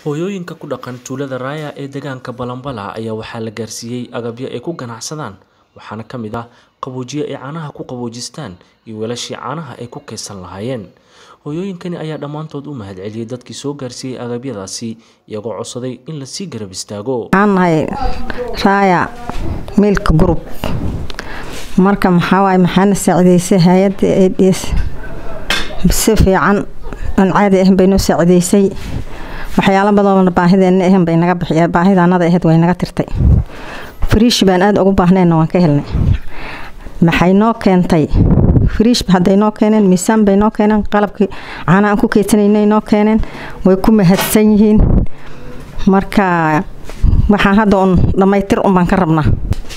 hooyooyinka ku dhaqan tuulada raaya ee deegaanka balanbala ayaa waxaa la gaarsiiyey agabyo ay ku ganacsadaan waxaana ka mid ah qaboojiye ay caanaha ku qaboojistaan iyo weelashii caanaha ay ku kaydsan lahaayeen hooyooyinkani ayaa dhammaantood u mahadceliyey dadkii soo gaarsiiyey agabyadaasi iyagoo codsaday in lasii garab istaago waxaan nahay raaya milk group marka maxaa waaye maxaana saacideysay hay-adda ads si fiican aan caadi ahan bay noo saacideysay waxyaalo badanoo baahideena ahan bay naga bixiya baahidaanada ahayd way naga tirtay friish baan aada ugu baahnayna waan ka helnay maxay noo keentay friish hadday noo keeneen miisaan bay noo keeneen qalabkii caana aan ku keydsanayna noo keeneen way ku mahadsan yihiin marka waxaan hadda un dhammaytir un baan ka rabnaa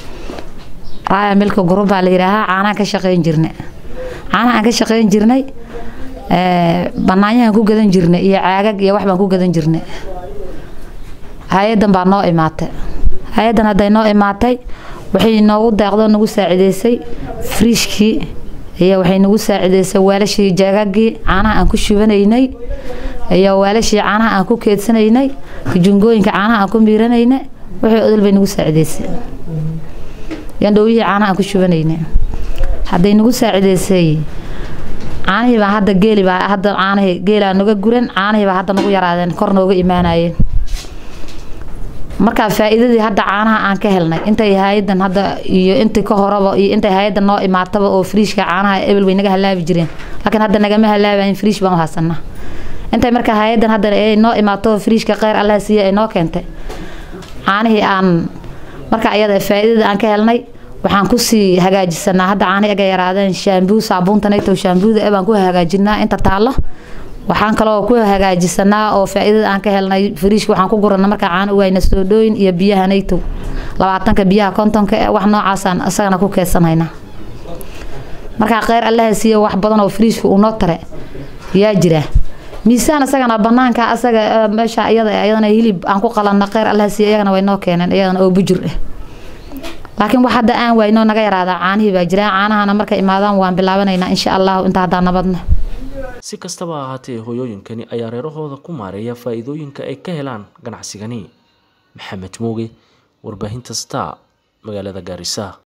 raaya milka gurub baa la yidhaahaa caanaan ka shaqeyn jirnay caanaha aan ka shaqeyn jirnay banaanyahan ku gadan jirnay iyo caagag iyo wax baan ku gadan jirnay hay-adan baa noo imaatay hay-adan hadday noo imaatay waxay noogu deeqdo nagu saacideysay friishkii iyo waxay nagu saacideysay weelashii jaagagii caanaha aan ku shubanaynay iyo weelashii caanaha aan ku keedsanaynay jungooyinka caanaha aan ku miiranaynay wixii odol bay nagu saacideysay yandhowihii caanaha aan ku shubanaynay hadday nagu saacideysay caanihii baa hadda geeli baa hadda caanihii geelaa naga guran caanihii baa hadda nagu yaraadeen kor nooga imaanayeen markaa faa-iidadii hadda caanaha aan ka helnay intay hay-adan hadda iyo intii ka horaba iyo intay hay-adan noo imaataba oo friishka caanaha ebel way naga halaabi jireen laakiin hadda nagama halaabayin friish baan u hasanaa intay markaa hay-adan hadda ay noo imaato friishka kheyr allah siiya ay noo keentay caanihii aan marka ayada faa-iidada aan ka helnay waxaan kusii hagaajisanaa hadda caani aga yaraadeen shaambuu saabuuntanayto shaambuuda e baan ku hagaajinaa inta taallo waxaan kaloo ku hagaajisanaa oo faa-iidada aan ka helnay fariishka waxaan ku gurana markaa caano uwayna soodhooyin iyo biyaha naytow labaatanka biyaha kontonka e wax noocaasaan isagana ku keedsanhaynaa markaa kheyr allaha siiya wax badan oo fariishka uu noo tare yaa jira miisaan isagana banaanka asaga meesha iyada iyadana hilib aan ku qalanna kheyr allaha siiya iyagana way noo keeneen iyadana oo bujur ah laakiin wax hadda aan wayno naga yaraada caanihii baa jira caanahana markay imaadaan waan bilaabanaynaa insha allahu inta haddaa nabadna si kastaba ha ahaatee hooyooyinkani ayaa reerahooda ku maareeya faa-iidooyinka ay ka helaan ganacsigani maxamed mooge warbaahinta star magaalada gaarisa